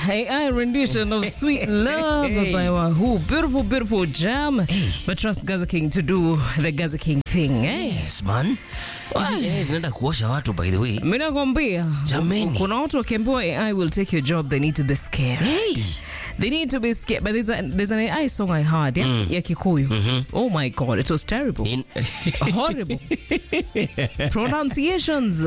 AI rendition of Sweet Love by Wahoo. Beautiful, beautiful jam. But trust Gaza King to do the Gaza King thing, eh? Yes, man. Hizi AI zinaenda kuosha watu by the way. Mimi nakwambia Jameni. kuna watu wakiambiwa AI will take your job they need to be scared. Hey. They need to be scared. But there's, a, there's an AI song I heard, yeah? Ya Kikuyu. Oh my God, it was terrible. In, Horrible. Pronunciations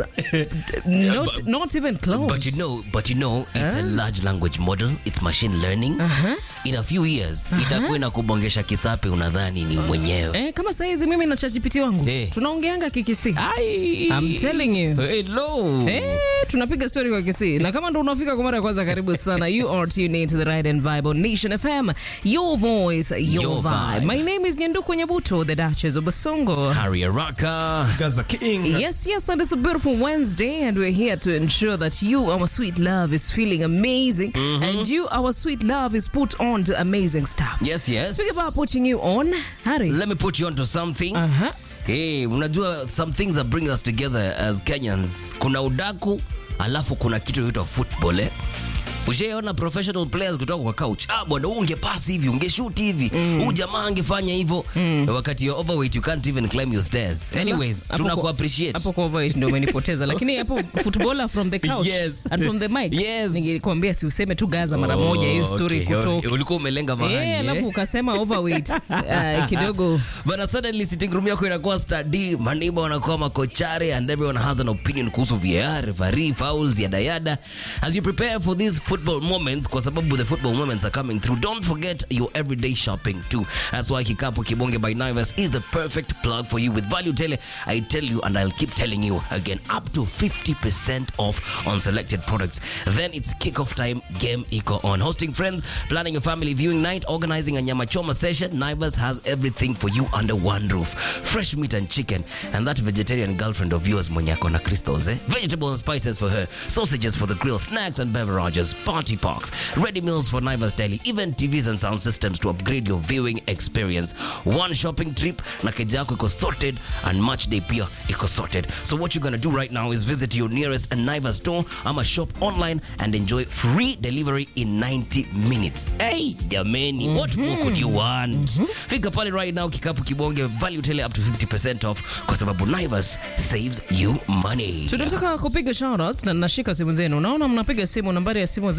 not, but- not even close. but you know, but you know, it's a large language model. It's machine learning. In a few years, itakuwa inakubongesha kisape unadhani ni mwenyewe. Eh, kama saizi mimi na ChatGPT wangu Eh. tunaongeanga kikisi. Ai. I'm telling you. Hello. Eh, tunapiga story kwa kisi na kama ndo unafika kwa mara ya kwanza karibu sana you are tuned into the right and vibe on nation fm your voice your, Your vibe. vibe. my name is nyanduku nyabuto the duchess of basongo Harry Araka. Gaza King. Yes, yes, and it's a beautiful Wednesday, and we're here to ensure that you, our sweet love, is feeling amazing, and you, our sweet love, is put on to amazing stuff. Yes, yes. Speak about putting you on, Harry. Let me put you onto something. Uh-huh. Hey, unajua some things that bring us together as Kenyans. Kuna udaku, alafu kuna kitu inaitwa football eh? Ushaona professional players kutoka kwa couch. Ah, bwana huu ungepass hivi, ungeshoot hivi. Huu jamaa angefanya hivyo. Wakati you're overweight you can't even climb your stairs. Anyways, Hapo tuna kwa- ku appreciate. hapo kwa voice ndio umenipoteza lakini hapo footballer from the couch Yes. and from the mic Yes. ningekwambia si useme tu gaza mara moja hiyo story okay. kutoka Ulikuwa umelenga mahali. eh eh? alafu ukasema overweight uh, kidogo But suddenly sitting room yako inakuwa study, maneighbor wanakuwa makochare and everyone has an opinion kuhusu VAR, referee, fouls, yada yada. As you prepare for these football moments, kwa sababu the football moments are coming through, don't forget your everyday shopping too. That's why Kikapu Kibonge by Naivas is the perfect plug for you with value tele. I tell you and I'll keep telling you again, up to 50% off on selected products. Then it's kickoff time, game eco on. Hosting friends, planning a family viewing night, organizing a nyama choma session, Naivas has everything for you under one roof. Fresh meat and chicken, and that vegetarian girlfriend of yours, Monyako na Crystals, eh? Vegetable and spices for her, sausages for the grill, snacks and beverages, party parks, ready meals for Naivas Daily, even TVs and sound systems to upgrade your viewing experience. One shopping trip, na keja yako iko sorted, and match day pia iko sorted. So what you're gonna do right now is visit your nearest Naivas store, ama shop online and enjoy free delivery in 90 minutes. Hey, jameni, what more could you want? Fika pale right now, kikapu kibonge, value tele up to 50% off, kwa sababu Naivas saves you money. tunataka kupiga shoutouts na nashika simu zenu unaona mnapiga simu nambari ya simu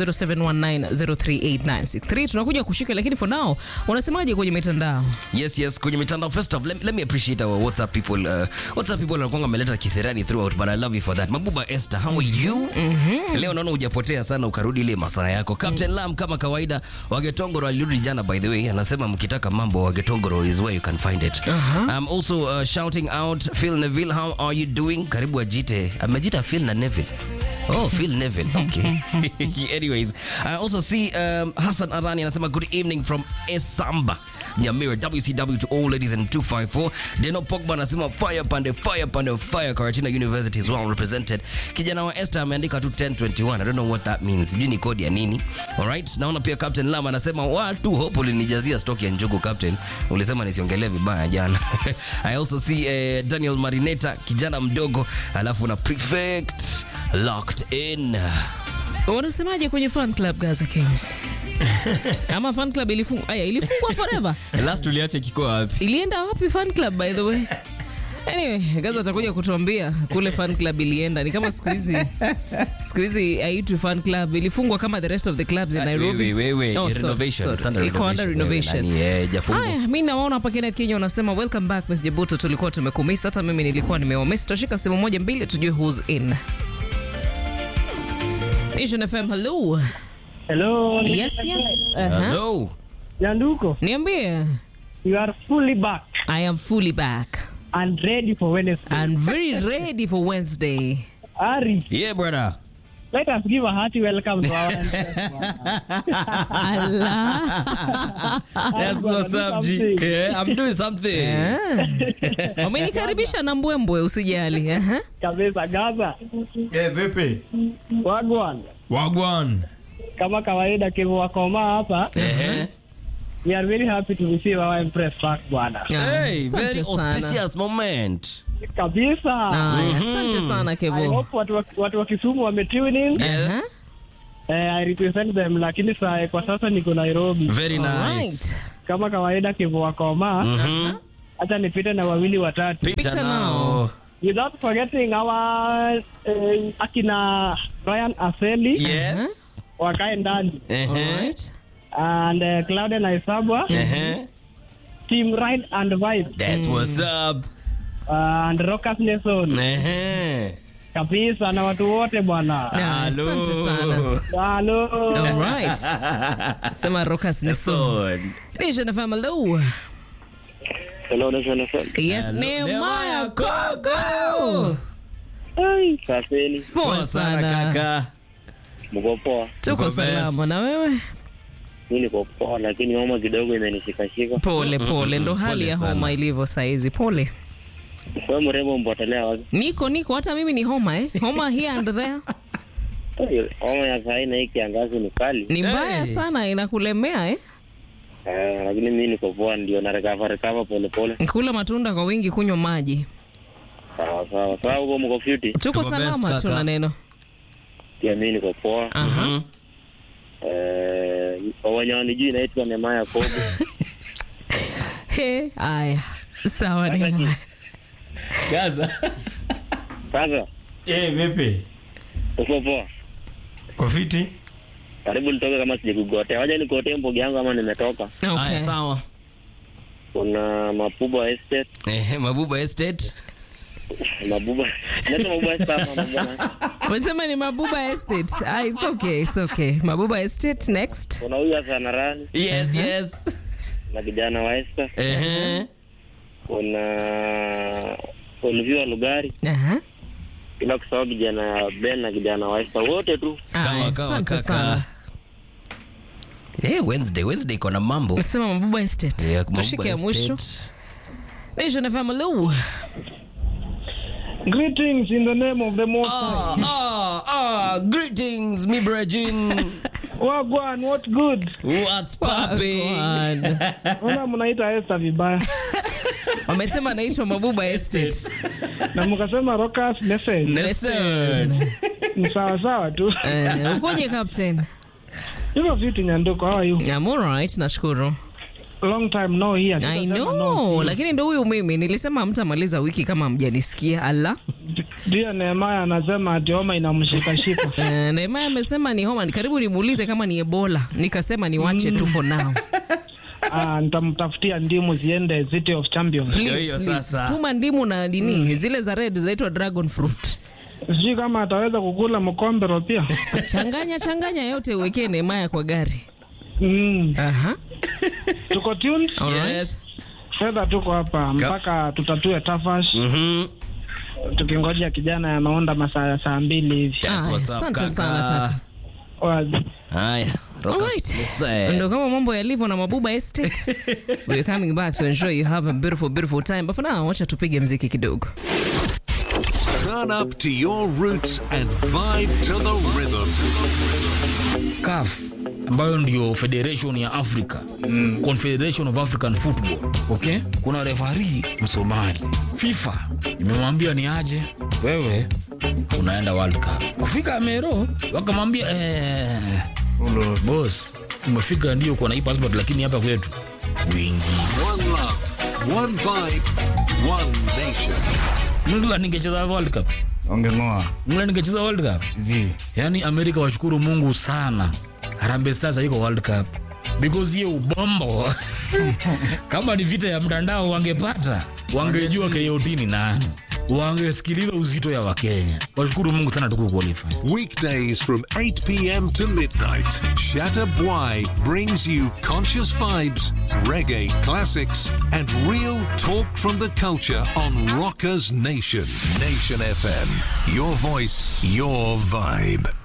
0719038963 tunakuja kushika lakini for now unasemaje kwenye mitandao Yes, yes, kwenye mitandao. First off, let, let me appreciate our WhatsApp people. Uh, WhatsApp people wanakuanga wameleta kisirani throughout, but I love you for that. Mabuba Esther, how are you? Leo naona hujapotea sana ukarudi ile masaa yako. Captain Lam kama kawaida, Wagetongoro alirudi jana by the way. Anasema mkitaka mambo Wagetongoro is where you can find it. I'm also uh, shouting out Phil Neville, how are you doing? Karibu ajite. Amejita Phil na Neville. Oh, Phil Neville. Okay. Anyways, I also see um, Hassan Arani anasema good evening from Esamba. Nyamira WCW to all ladies in 254. Deno Pogba anasema fire pande fire pande fire Karatina University is well represented. Kijana wa Esther ameandika tu 1021. I don't know what that means. Sijui ni kodi ya nini. All right. Naona pia Captain Lama anasema watu hope ulinijazia stock ya njugu Captain. Ulisema nisiongelee vibaya jana. I also see uh, Daniel Marineta kijana mdogo alafu na prefect locked in. unasemaje kwenye fan club gaza king ama fan club ilifungwa aya ilifungwa forever Last uliacha kiko wapi? ilienda wapi fan club by the way anyway gaza atakuja kutuambia kule fan club ilienda ni kama siku hizi siku hizi haitwi fan club ilifungwa kama the rest of the clubs in nairobi Wewe, wewe, Oh, sorry, renovation. sorry. It's under Iko under renovation. renovation. Wewe, nani, eh, jafungwa. haya mi nawaona hapa kenneth kenya unasema welcome back miss jebuto tulikuwa tumekumisa hata mimi nilikuwa nimewamisi tutashika simu moja mbili tujue who's in nation fm hello Hello. yes yes uh-huh. Hello. Nyanduko, niambie you are fully back i am fully back and ready for Wednesday. and very ready for wednesday Ari, Yeah, brother. let us give a hearty welcome to our Allah. That's gonna what's do up, G. something. Yeah, I'm doing something. Ah. wamenikaribisha na mbwembwe usijali aha. kabisa Gaza. Eh, vipi? Wagwan. Wagwan. Kama kawaida kivu wakoma hapa. Eh, We are very happy to receive our Empress back bwana. Ah, Hey, asante very sana. auspicious moment. Kabisa. Aya, asante sana I kevo hope watu wa, watu wa Kisumu wame tune in. Yes. Eh, I represent them lakini saa kwa sasa niko Nairobi. Very nice. Alright. Kama kawaida kivua koma. Mhm. Acha nipite na wawili watatu. Pita Pita nao. nao. Without forgetting our eh, akina Ryan Aseli Yes. wakae ndani Ehe. Alright. and uh, Claudia Naisabwa Ehe. team Ride and Vibe That's what's up. uh, and Rockers Nation Ehe. kabisa na watu wote bwana. Na, asante sana. Halo. Alright. Sema Rokas ni so. Son. Nation FM, hello. Hello, Nation FM. Yes, Nehemiah Kogo. Ai, safeni. Poa sana. kaka. Mko poa? Tuko Uko salama best. na wewe? Mi niko poa, lakini homa kidogo imenishikashika. Pole pole, ndo hali Pole ya sana. homa ilivyo saizi. Pole. Wewe mrembo mpotelea wapi? Niko niko, hata mimi ni homa eh. Homa here and there. Ai, Homa ya saa hii na hii kiangazi ni kali. Ni mbaya Hey. sana, inakulemea eh. Eh, lakini mi niko poa, ndio na recover recover pole pole. Kula matunda kwa wingi, kunywa maji. Sawa sawa. Sawa huko mko fiti? Tuko Tuko best, salama, kaka. tuna neno. Pia mi niko poa. Aha. Mhm. Eh, kwa wenye wanijui naitwa Nemaya Kobo. He, aya. Sawa Nehemiah. Gaza. Sasa Eh, vipi? uko poa? Kwa fiti? Karibu nitoke kama sijakugotea. Wacha nikotee mbogi yangu ama nimetoka. Okay. Aya, sawa. Kuna Mapuba Estate, Ehe, Mabuba Estate. Mabuba. Naitwa Mabuba Estate ama Mabuba. Umesema ni Mabuba Estate. Ah, it's okay, it's okay. Mabuba Estate next. Kuna huyu hasa Narani Yes, yes. na kijana wa Esther. Ehe. kuna Olivia Lugari, Aha. bila kusahau kijana Ben na kijana wa Esther, wote tu. Aya, Kawa, kawa, asante kaka. sana. Eh, Wednesday, Wednesday iko na mambo. Umesema Mabuba Estate. Yeah, Mabuba Tushike ya mwisho. Estate. Nation FM, hello. Greetings in the name of the Most High. Ah, ah, ah, greetings, mi brajin. Wagwan, what good? What's popping? Wagwan. Ona mnaita Esther vibaya. Wamesema anaitwa Mabuba Estate. Na mkasema Rockers Nation. Listen. Ni sawa sawa tu. Eh, ukoje captain? Hivyo vitu nyanduko, how are you? I'm all right, nashukuru. Long time no here. I Sitasema know, no. lakini ndo huyu mimi nilisema hamtamaliza wiki kama mjanisikia. Ala. Ndio Nehemaya anasema ati homa inamshikashika. Eh, Nehemiah amesema ni homa, karibu nimuulize kama ni Ebola. Nikasema niwache tu for now. Ah, nitamtafutia ndimu ziende City of Champions. Please, hiyo please. sasa. Tuma ndimu na dini zile za red zinaitwa dragon fruit. Sijui kama ataweza kukula mkombero pia. Changanya changanya yote uwekee Nehemiah kwa gari. Mm. Aha. Tuko tuned. Alright. Yes. Fedha tuko hapa mpaka tutatue tafash. Mhm. Tukingoja kijana anaonda masaa ya saa mbili hivi. That's Ah, what's up, asante kaka. sana kaka. Wazi. Haya. Rockers, Alright. listen. Ndo kama mambo yalivyo na Mabuba Estate. We're coming back to ensure you have a beautiful beautiful time. But for now, wacha tupige mziki kidogo. Turn up to your roots and vibe to the rhythm. CAF ambayo ndio federation ya Africa mm. Confederation of African Football okay? Kuna refari Msomali. FIFA imemwambia ni aje, wewe unaenda World Cup. Kufika Mero wakamwambia eh, boss umefika ndio kwa na hii passport, lakini hapa kwetu wingi One love, one vibe, one nation. Mngla ningecheza World Cup, Ongeng'oa. mngla ningecheza World Cup. Zi. Yaani Amerika washukuru Mungu sana, Harambee Stars haiko World Cup because hiyo ubombo kama ni vita ya mtandao wangepata, wangejua KOT ni nani, wangesikiliza uzito ya Wakenya. Washukuru Mungu sana tuku qualify. Weekdays from 8 p.m. to midnight, Shatta Bwai brings you conscious vibes, reggae classics, and real talk from the culture on Rockers Nation. Nation FM. Your voice, your vibe.